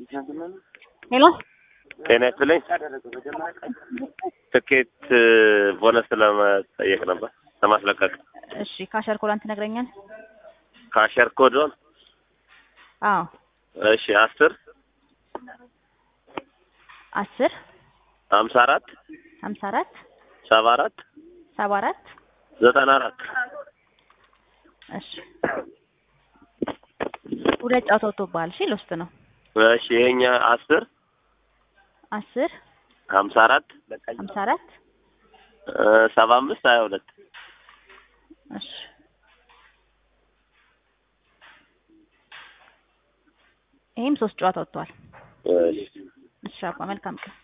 ሄሎ ጤና ይስጥልኝ። ትኬት ቦነስ ለመጠየቅ ነበር ለማስለቀቅ። እሺ ካሸር ኮዳን ትነግረኛል? ካሸር ኮዶን አዎ እሺ አስር አስር ሀምሳ አራት ሀምሳ አራት ሰባ አራት ሰባ አራት ዘጠና አራት እሺ ሁለት ጨዋታ ወጥቶብሃል። እሺ ልውስጥ ነው እሺ ይሄኛ አስር አስር ሀምሳ አራት ሀምሳ አራት ሰባ አምስት ሀያ ሁለት እሺ ይሄም ሶስት ጨዋታ ወጥቷል። እሺ እሺ አባ መልካም ቀን